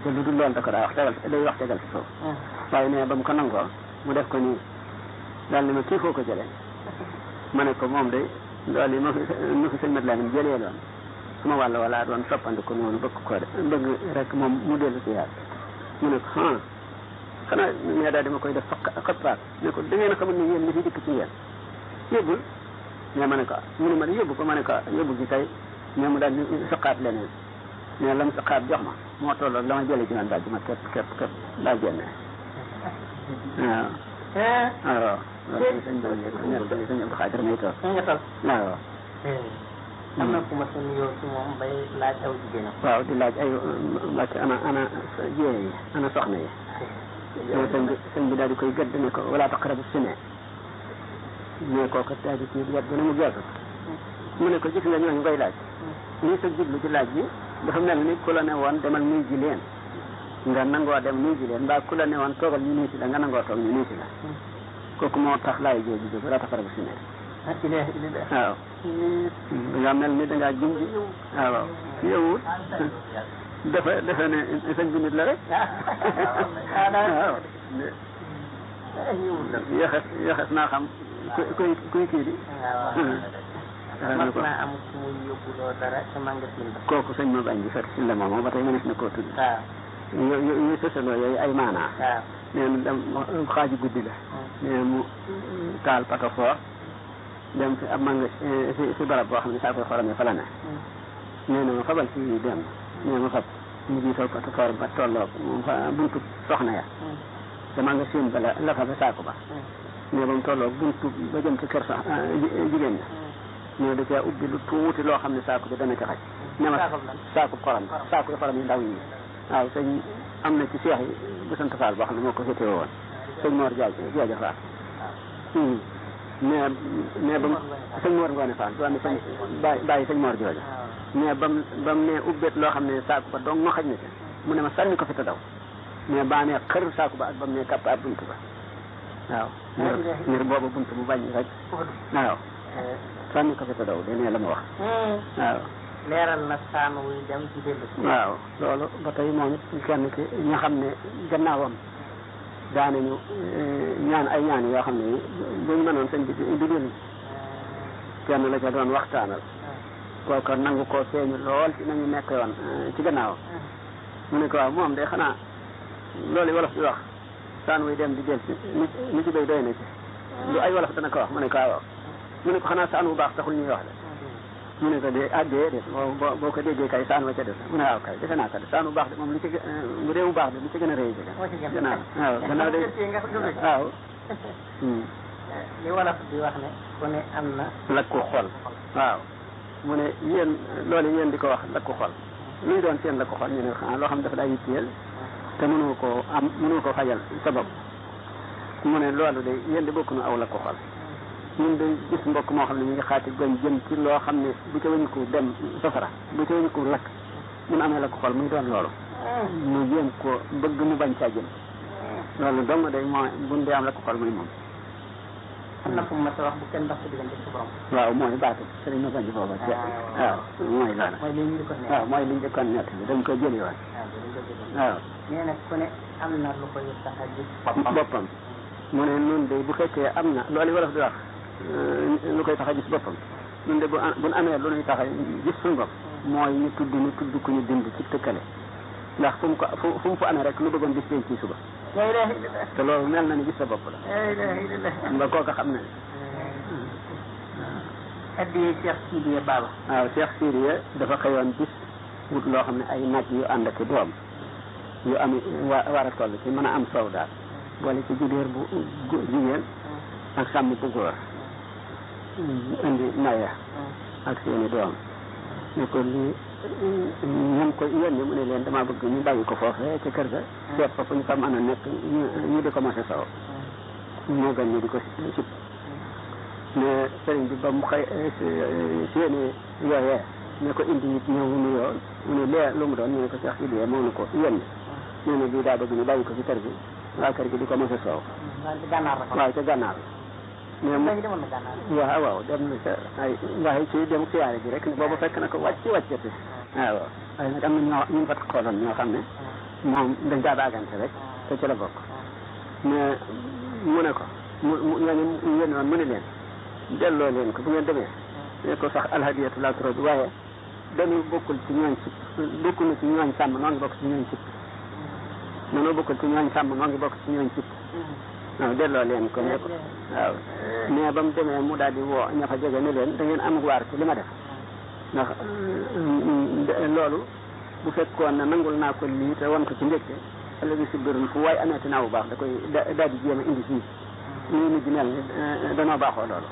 te lu dul loolu da ko daa wax tegal day wax tegal ci suuf waaye nee ba mu ko nangoo mu def ko nii daal ni ma kii foo ko jëlee ma ne ko moom de loolu yi ma fi ma fi sëñ mat laa jëlee loon suma wàll wala doon soppandiku noonu bëgg ko de bëgg rek moom mu dellu si yaat mu ne ko ah xanaa mais daal dama koy def fa xëppaat ne ko da ngeen a xamul ni yéen ñi fi dikk ci yéen yóbbul mais ma ne ko mu ne ma yóbbu ko ma ne ko yóbbu gi tey mais mu daal di saqaat leneen mais lam saqaat jox ma moo tolloo la ma jëlee ci man daal di ma képp képp képp daal génne waaw waaw loolu sëñ bi sëñ sëñ Abdou Xaadir may toog nga toll waaw am na ku ma sa nuyoo ci moom bay laaj aw jigéenam waaw di laaj ay mbàcc ana ana jéere yi ana soxna yi yow sëñ bi sëñ bi daal di koy gëdd ne ko wala taqrabu sine mais kooku daal di ci wet ba ne mu geesu mu ne ko gis nga ñooñu ngay laaj lii sa jublu ci laaj bi dafa mel ni ku la ne woon demal nuy ji leen nga nangoo dem nuy ji leen mbaa ku la ne woon toogal ñu nuy si la nga nangoo toog ñu nuy si la kooku moo tax laay jooju jóg wala taqrabu sine waaw nga mel ni dangaa junj waaw waaw yowul dafa dafa ne sëñ bi nit la rek waaw yaxes yaxes naa xam ku kuy kuy kii di mas naa am ku muy yóbbuloo dara ca magasin ba kooku sëñ ma bañ bi fekk si la moom ba tey mënees na koo tudd waaw yo yo yooyu sësaloo yooyu ay maanaa waaw nee na dem xaaju guddi la nee mu taal pato foor dem fi ab manga si si barab boo xam ne saa koy xorom fa la ne nee na ma fabal ci dem nee ma fab mu jiitoo pato foor ba tolloog moom fa buntu soxna ya te maa nga séen ba la la fa ba saako ba nee ba mu tolloog buntu ba jëm ci kër sax jigéen ña nee da caa ubbi lu tuuti loo xam ne saako bi dana ci xaj ne ma saako xorom saako xorom yi ndaw yi waaw sëñ am na ci seex yi bu sant Faal boo xam ne moo ko féetewoo woon sëñ Mor Jaaj Jaaja Faal mais mais ba mu sëñ Mor Ngoone Faal doon sëñ bàyyi bàyyi sëñ Mor jooja mais ba mu ba mu ne ubbeet loo xam ne saako ba dong ma xaj na ci mu ne ma sànni ko fi te daw mais baa ne xër saako ba ak ba mu ne kapp ab bunt ba waaw ngir ngir booba bunt bu bañ rek waaw sànni ko fi te daw de ne la ma wax waaw leeral na saan wuy dem ci dellu si waaw loolu ba tey moom it kenn ki ña xam ne gannaawam daanañu ñaan ay ñaan yoo xam ne buñ mënoon sëñ bi di leen kenn la ca doon waxtaanal kooka nangu koo feeñu lool ci nañu nekk woon ci gannaawam mu ne ko waaw moom de xanaa loolu wolof di wax saan wuy dem di del ci ni ci béy doy na ci lu ay wolof dana ko wax mu ne ko waaw mu ne ko xanaa saan bu baax taxul ñuy wax de mu ne ko de ah déedéet boo boo ko déggee kay saan wa ca des mu ne waaw kay defe naa ko de saan bu baax de moom li ci bu dee bu baax de li ci gën a rëy ci gannaaw waaw gannaaw de waaw li wolof di wax ne ku ne am na lakku xol waaw mu ne yéen loolu yéen di ko wax lakku xol luy doon seen lakku xol ñu ne xanaa loo xam dafa daa yitteel te mënoo koo am mënoo ko fajal sa bopp mu ne loolu de yéen di bokk nu aw lakku xol ñun de gis mbokk moo xam ne ñu ngi xaati goñ jëm ci loo xam ne bu ca wëñu ko dem safara bu ca wëñu ko lakk mun amee la ko xol muy doon loolu mu jéem ko bëgg mu bañ caa jëm loolu dong day moo buñ dee am la ko xol muy moom am na fu mu mas a wax bu kenn ndox ci diggante ci borom waaw mooy baatu sëriñ ma bañ booba ci waaw mooy loolu mooy li ñu ko ne waaw mooy li njëkkoon nett bi dañ ko jëli woon waaw nee na ku ne am na lu koy tax a gis boppam mu ne nun de bu fekkee am na loolu wolof di wax lu koy tax a gis boppam ñun de bu buñ amee lu ñuy tax a gis suñu bopp mooy ñu tudd ñu tudd ku ñu bind ci tëkkale ndax fu mu ko fu fu mu fa amee rek lu bëggoon gis leen ci suba te loolu mel na ni gis sa bopp la nga kooka xam ne addi Cheikh Sidiya Baba waaw Cheikh Sidiya dafa xëyoon bis wut loo xam ne ay nag yu ànd ak doom yu am wa war a toll ci mën a am soow daal boole ci judéer bu jigéen ak sàmm bu góor indi naya ak seeni doom ne ko lii ñu ngi ko yónni mu ne leen dama bëgg ñu bàyyi ko foofee ca kër ga seet fa fu ñu fa mën a nekk ñu di ko mos a sow moo gën ñu di ko sib ne sëriñ bi ba mu xëy seeni yooyee ne ko indi it ñëw nuyoo mu ne lee lu mu doon ñu ne ko Cheikh Sidiya moo nu ko yónni nee na bii daa bëgg ñu bàyyi ko ci kër gi waa kër gi di ko mos a soow waaw ca gànnaar mais mu waaw waaw dem na ca ay waaye ci dem siyaare ji rek ne boobu fekk na ko wàcc wàccati waaw waaye nag am na ñoo ñu fa xooloon ñoo xam ne moom dañ daa baagante rek te ci la bokk mais mu ne ko mu mu ñooñu yéen woon mu ne leen delloo leen ko bu ngeen demee ne ko sax alhadiyatu la trop waaye dañu bokkul ci ñooñ ci bokkul ci ñooñ sàmm noo ngi bokk ci ñooñ ci noonu bokkul ci ñooñ sàmm noo ngi bokk ci ñooñ ci waaw delloo leen ko ne ko waaw mais ba mu demee mu daal di woo ña fa jege ne leen da ngeen am waar ci li ma def ndax loolu bu fekkoon ne nangul naa ko lii te wan ko ci ndégte ëllëg si biir fu waay ameeti naa bu baax da koy daal di jéem a indi fii nii nit di mel ni danoo baaxoo loolu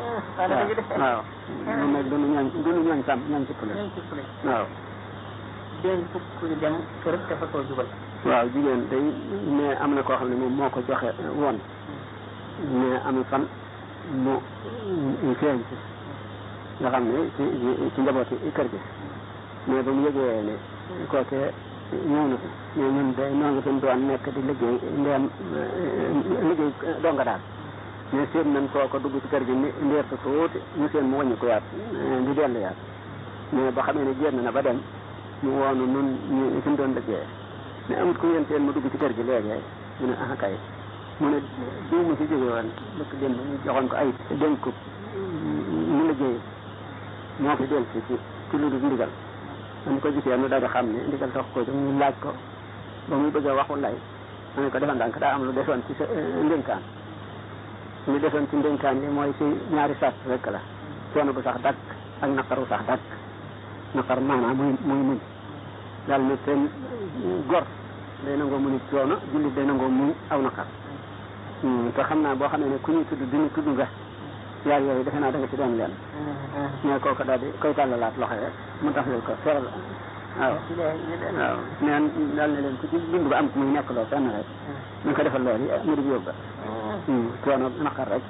waaw ñun nag duñu ñooñ duñu ñooñ sàmm ñooñ ci pule waaw dénk fukk dem kër te fa koo jubal waaw jigéen day mais am na koo xam ne moom moo ko joxe woon mais am fan mu feeñ ci nga xam ne ci ci njabooti kër gi mais ba mu yëgee ne kookee ñëw na fi mais ñun day noo ngi fi doon nekk di liggéey ndeem liggéey donga daal mais seen nañ kooko dugg ci kër gi ni ndeer sa tuuti ñu seen mu wàññi ko yaat di dellu yaat mais ba xamee ne génn na ba dem mu woonu nun ñu fi mu doon liggéey mais amut ku ngeen seen mu dugg ci kër gi léegi mu ne ah kay mu ne diw mu fi jóge woon dëkk démb ñu joxoon ko ay dénk ko mu liggéey moo fi del si ci ci lu dul ndigal dañ ko gisee nu daal di xam ne ndigal tax ko ñu laaj ko ba muy bëgg a waxu lay ma ne ko defal ndànk daa am lu desoon ci sa ndénkaan lu desoon ci ndénkaan li mooy si ñaari sart rek la coono bu sax dakk ak naqaru sax dakk naqar maanaam muy muy muñ daal ne seen gor day nangoo muñ coono jullit day nangoo muñ aw naqar te xam naa boo xamee ne ku ñuy tudd duñu tudd nga yaar yooyu defe naa da nga ci doon leen mais kooku daal di koy tàllalaat loxo rek mu tax leen ko seral waaw waaw neen daal ne leen ku ci dund ba am muy nekk loo fenn rek ñu ko defal loolu mu di yóbba coono naqar rek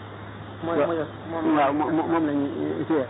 waaw moom la ñuy téye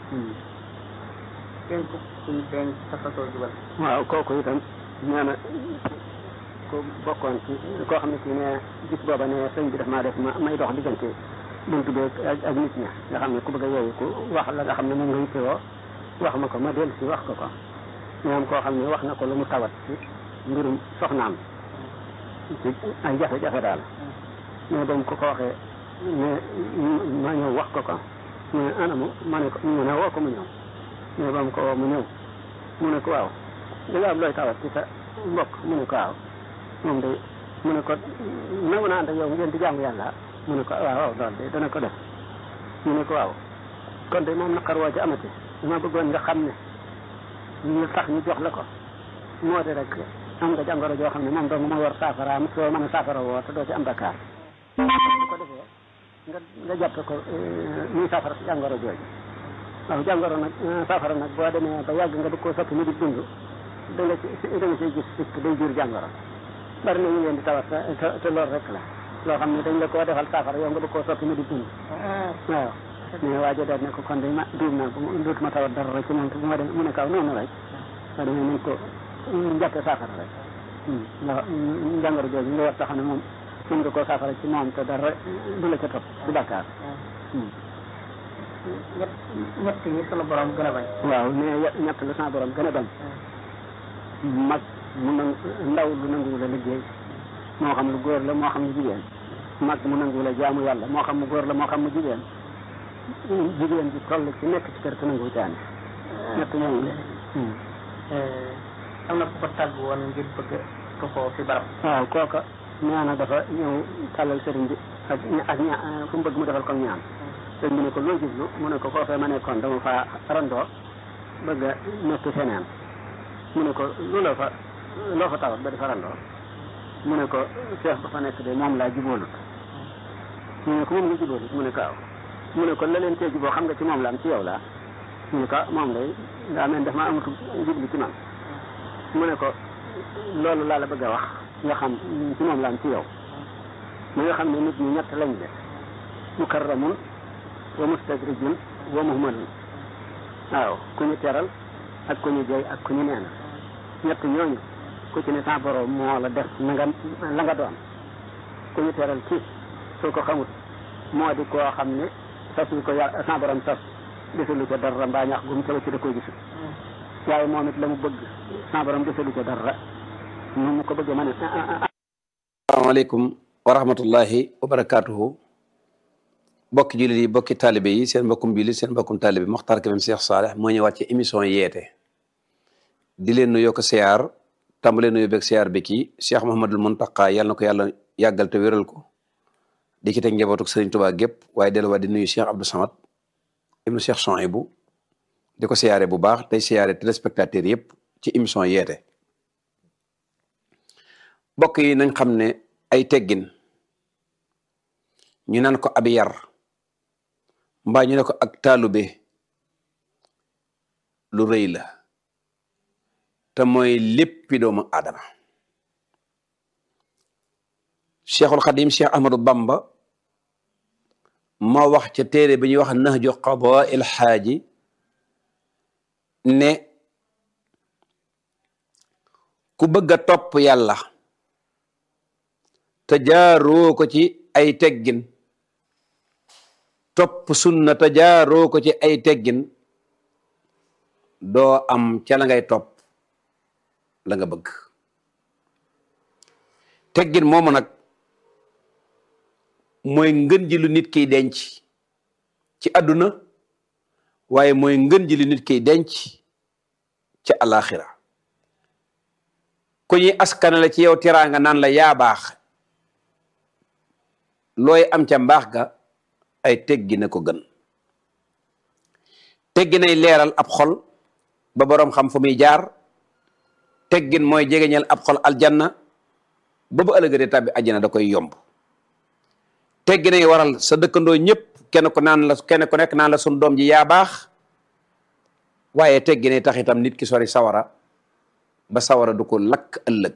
dénk kuy denc sa fasoo jubal waaw kooku itam nee na ko bokkoon ci koo xam ne kii ne gis booba ne sëñ bi daf maa def ma may dox diggante buntu beeg ak ak nit ña nga xam ne ku bëgg a yeewu ku wax la nga xam ne moom nga yittewoo wax ma ko ma dellu si wax ko ko ñoom koo xam ne wax na ko lu mu tawat ci mbirum soxnaam ci ay jafe-jafe daal mais ba mu ko ko waxee mais ma ñëw wax ko ko mais anamu ma ne ko mu ne woo ko mu ñëw mais ba mu ko woo mu ñëw mu ne ko waaw da nga am looy tawat ci sa mbokk mu ne ko waaw moom de mu ne ko nangu naa ànd ak yow ngeen di jaamu yàlla mu ne ko waaw waaw loolu de dana ko def mu ne ko waaw kon de moom naqar woo ci amati dama bëggoon nga xam ne ñu tax ñu jox la ko moo di rek am nga jàngoro joo xam ne moom dong moo war saafaraam soo mën a saafara woo te doo ci am bakkaar bu ko defee nga nga jàppe ko muy saafara si jàngoro jooju waaw jàngoro nag saafara nag boo demee ba yàgg nga di ko soppi mu di dund da nga ci da nga ciy gis sikk day jur jàngoro bari na ñu leen di tawat te te loolu rek la loo xam ne dañ la koo defal saafara yow nga bëgg koo soppi mu di dund waaw mais waajo daal ne ko kon de ma duum naa bu dootuma tawat dara rek ci moom te bu ma dem mu ne kaw noonu rek waa demee nañ ko jàppe saafara rek ndax jàngoro jooju nga war tax ne moom mën nga koo saafara ci moom te dara du la ca topp ci bàkkaar ñett ñett ñi sunu borom gën a bañ waaw mais ñett la sama borom gën a bañ mag mu nang ndaw lu nangu la liggéey moo xam lu góor la moo xam lu jigéen mag mu nangu la jaamu yàlla moo xam mu góor la moo xam mu jigéen jigéen ji toll ci nekk ci kër te nangu caani ñett ñooñu am na ku ko tàgg woon ngir bëgg ko ko fi barab waaw kooka nee na dafa ñëw tàllal sëriñ bi ak ak ña fu mu bëgg mu defal ko ñaan sëriñ bi ne ko loo jublu mu ne ko foofee ma nekkoon dama fa randoo bëgg a nekk feneen mu ne ko lu la fa loo fa tawat ba di fa randoo mu ne ko cheikh ba fa nekk de moom laa jubóolut mu ne ko moom nga jubóolut mu ne ko waaw mu ne ko la leen cee juboo xam nga ci moom la am ci yow laa mu ne ko moom day daa mel daf ma amatu jublu ci man mu ne ko loolu laa la bëgg a wax nga xam ci moom la am ci yow mu nga xam ne nit ñi ñett lañ de mukarramun wa mustadrijun wa muhmalun waaw ku ñu teral ak ku ñu jey ak ku ñu neena ñett ñooñu ku ci ne sa borom moo la def na nga la nga doon ku ñu teral ci soo ko xamut moo di koo xam ne sas yi ko yàlla sa borom sas desalu ca dara mbaa ñax gum ca ci da koy gisul waaye moom it la mu bëgg sa borom desalu ca dara nu mu ko bëggee mën a asalaamaaleykum wa rahmatullahi wa barakaatuhu bokki jullit yi bokki taalibe yi seen mbokkum jullit seen mbokkum taalibe Mokhtar Kébé Cheikh Saleh moo ñëwaat ci émission yeete di leen nuyoo ko siyaar tàmbalee nuyoo beeg siyaar bi kii Cheikh Mouhamadul Mountakha yàlla na ko yàlla yàggal te wéral ko di ci teg njabootuk Sëriñ Tuubaa gépp waaye delluwaat di nuyu Cheikh Abdou Samad ibnu Cheikh Souhaïbou di ko siyaare bu baax tey siyaare téléspectateurs yëpp ci émission yeete bokk yi nañ xam ne ay teggin ñu naan ko ab yar mbaa ñu ne ko ak taalube lu rëy la te mooy léppi doomu aadama cheikhul xadim cheikh ahmadou bamba ma wax ca téere bi ñuy wax nahju qadaa il xaaji ne ku bëgg a topp yàlla te jaaroo ko ci ay teggin topp sunna te jaaroo ko ci ay teggin doo am ca la ngay topp la nga bëgg teggin moomu nag mooy ngën ji lu nit kiy denc ci àdduna waaye mooy ngën ji lu nit kiy denc ci alaxira ku ñuy askana la ci yow teraanga naan la yaa baax looy am ca mbaax ga ay teggi na ko gën teggi nay leeral ab xol ba boroom xam fu muy jaar teggin mooy jegeñal ab xol aljanna ba bu ëllëgëtee tàbbi àjjana da koy yomb teggi nay waral sa dëkkandoo ñëpp kenn ku naan la kenn ku nekk naan la sun doom ji yaa baax waaye teggi nay tax itam nit ki sori sawara ba sawara du ko lakk ëllëg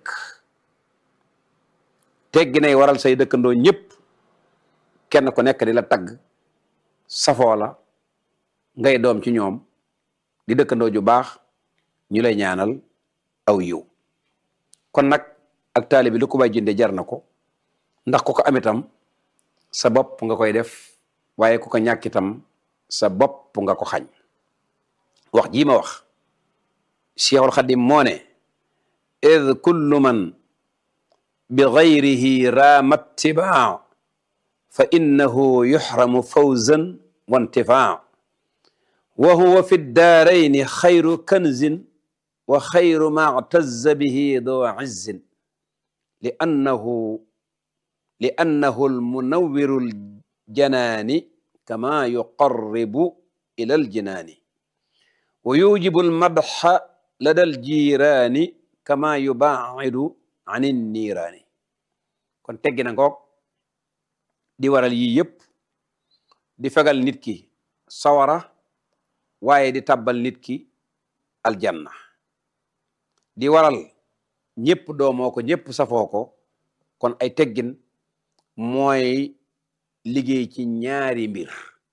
teggi nay waral say dëkkandoo ñëpp kenn ku nekk di la tagg safoo la ngay doom ci ñoom di dëkkandoo ju baax ñu lay ñaanal aw yiw kon nag ak taali bi lu ko bay jënde jar na ko ndax ku ko am itam sa bopp nga koy def waaye ku ko ñàkk itam sa bopp nga ko xañ wax jii ma wax Cheikhul Xadim moo ne id kullu man bi gayrihi raama tibaa fa innahu yuxramu fawzan wa intifaa wa huwa fi daarayni xayru kanzin wa xayru ma tazza bihi doo izzin li annahu li annahu almunawiru aljanaani kama yuqarribu ila aljinaani wa yujibu almadxa lada aljiraani kama yubaacidu an inniiraani kon teggi na ngoog di waral yii yëpp di fegal nit ki sawara waaye di tabbal nit ki aljanna di waral ñëpp doomoo ko ñëpp safoo ko kon ay teggin mooy liggéey ci ñaari mbir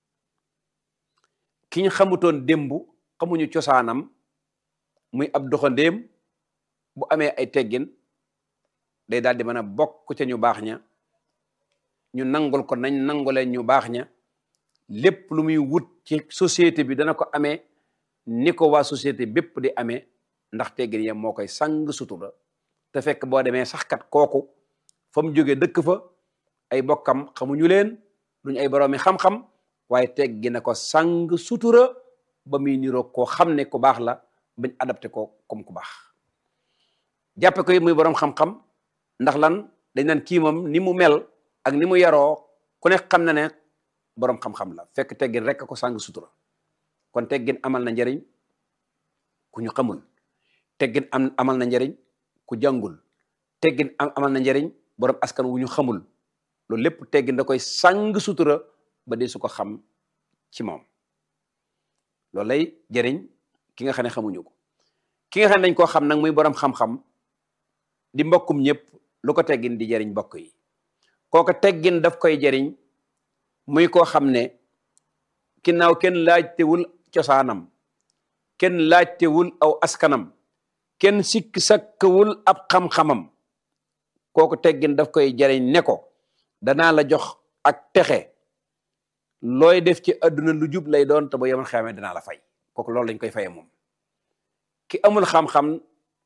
ki ñu xamutoon démb xamuñu cosaanam muy ab doxandéem bu amee ay teggin day daal di mën a bokk ca ñu baax ña ñu nangul ko nañ nanguleen ñu baax ña lépp lu muy wut ci société bi dana ko amee ni ko waa société bépp di amee ndax teggin ya moo koy sang sutura te fekk boo demee sax kat kooku fa mu jógee dëkk fa ay bokkam xamuñu leen duñ ay boroomi xam-xam waaye teggi na ko sang sutura ba muy niroo koo xam ne ku baax la bañ adapté ko comme ku baax jàppe ko muy boroom xam-xam ndax lan dañ naan kii moom ni mu mel ak ni mu yaroo ku ne xam na ne boroom xam-xam la fekk teggin rek ko sang sutura kon teggin amal na njariñ ku ñu xamul teggin am amal na njariñ ku jàngul teggin am amal na njariñ boroom askan wu ñu xamul loolu lépp teggin da koy sang sutura ba dee su ko xam ci moom loolu lay jëriñ ki nga xam ne xamuñu ko ki nga xam ne dañ koo xam nag muy boroom xam-xam di mbokkum ñëpp lu ko teggin di jëriñ mbokk yi kooko teggin daf koy jëriñ muy koo xam ne ginnaaw kenn laajtewul cosaanam kenn laajtewul aw askanam kenn sikk sakkawul ab xam-xamam kooku teggin daf koy jëriñ ne ko danaa la jox ak texe looy def ci àdduna lu jub lay doon te ba yemal xamee danaa la fay kooku loolu lañ koy faye moom ki amul xam-xam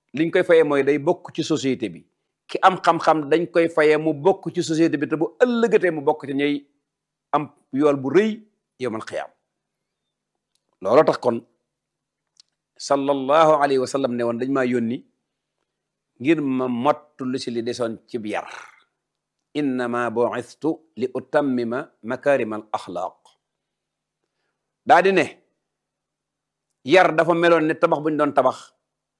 liñ koy fayee mooy day bokk ci société bi ki am xam-xam dañ koy fayee mu bokk ci société bi te bu ëllëgatee mu bokk ci ñay am yool bu rëy yowmal xiyaam looloo tax kon sallallahu alayhi wa sallam ne woon dañ maa yónni ngir ma mottu lu si li desoon ci yar innama bu'istu li utammima makarima al axlaaq daa di ne yar dafa meloon ne tabax bu ñu doon tabax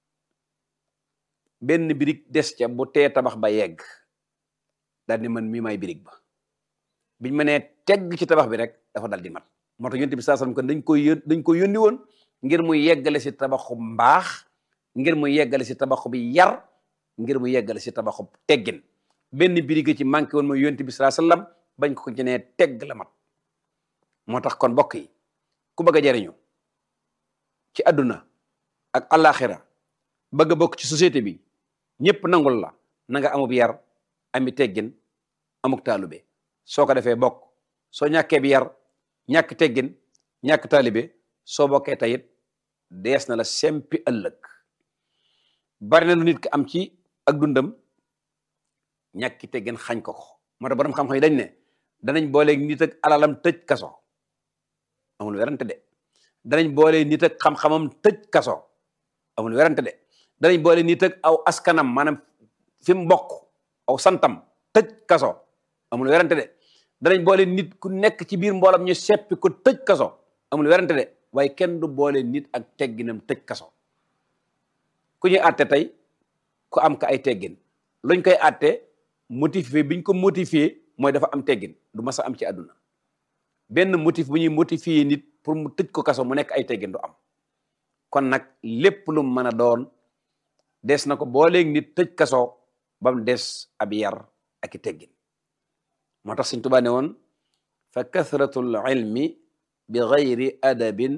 benn birig des ca bu tee tabax ba yegg daal di man mii may birig ba biñ ma nee tegg ci tabax bi rek dafa dal di mat moo tax yonent bi saa sallam kon dañ koy yón dañ ko yónni woon ngir mu yeggale si tabaxu mbaax ngir mu yeggale si tabaxu bi yar ngir mu yeggale si tabaxu teggin benn birig ci manqué woon mooy yonent bi saa sallam bañ ko ci nee tegg la mat moo tax kon mbokk yi ku bëgg a jariñu ci àdduna ak àllaaxira bëgg a bokk ci société bi ñëpp nangul la na nga amub yar ami teggin amuk taalube soo ko defee bokk soo ñàkkee bi yar ñàkk teggin ñàkk taalibe soo bokkee tayit dees na la sempi ëllëg bari na lu nit ki am ci ak dundam ñàkki teggin xañ ko ko moo tax borom xam-xam yi dañ ne danañ booleeg nit ak alalam tëj kaso amul werante de danañ boole nit ak xam-xamam tëj kaso amul werante de danañ boole nit ak aw askanam maanaam fi mu bokk aw santam tëj kaso amul werante de danañ boole nit ku nekk ci biir mboolam ñu seppi ko tëj kaso amul werante de waaye kenn du boole nit ak tegginam tëj kaso ku ñuy àtte tey ku am ka ay teggin luñ koy àtte motivé biñ ko motivé mooy dafa am teggin du mas a am ci àdduna benn motif bu ñuy motivé nit pour mu tëj ko kaso mu nekk ay teggin du am kon nag lépp lu mën a doon des na ko booleeg nit tëj kaso ba mu des ab yar ak i teggin moo tax Sëñ Tuubaa ne woon fa kathratul ilmi bi gayri adabin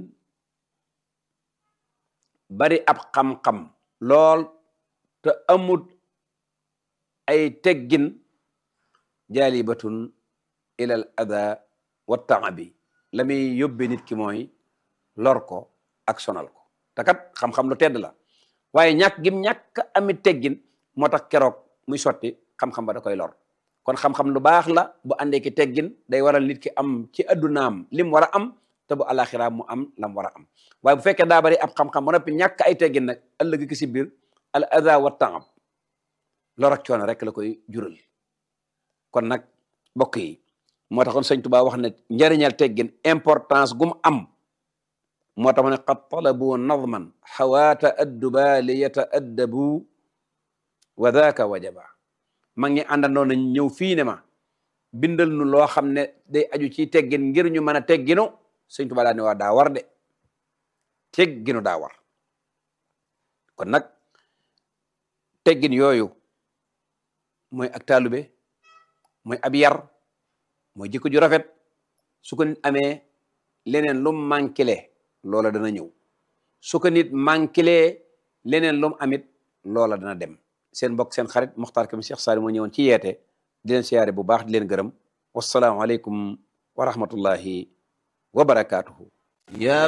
bari ab xam-xam lool te amut ay teggin jaalibatun ilal ada wa taabi la muy yóbbe nit ki mooy lor ko ak sonal ko te kat xam-xam lu tedd la waaye ñàkk gim ñàkk ami teggin moo tax keroog muy sotti xam-xam ba da koy lor kon xam-xam lu baax la bu àndee ki teggin day waral nit ki am ci addunaam lim war a am te bu alaxira mu am lam war a am waaye bu fekkee daa bari ab xam-xam ba noppi ñàkk ay teggin nag ëllëg ki si biir al ada wa taab lor ak coono rek la koy jural kon nag mbokk yi moo taxoon sëñ Tuubaa wax ne njariñal teggin importance gum am moo tax ma ne qad talabu nadman xawaata adduba li yataaddabu wa daaka wajaba mag ñi àndandoo nañ ñëw fii ne ma bindal nu loo xam ne day aju ci teggin ngir ñu mën a tegginu sëñ Tuubaa daa ne waa daa war de tegginu daa war kon nag teggin yooyu mooy ak taalube mooy ab yar mooy jikko ju rafet su ko nit amee leneen lu manquele loola dana ñëw su ko nit manquele leneen lu mu amit loola dana dem seen mbokk seen xarit Mokhtar Kébé Cheikh Saliou moo ñëwoon ci yeete di leen siyaare bu baax di leen gërëm wasalaamualeykum wa rahmatullahi wa barakaatuhu.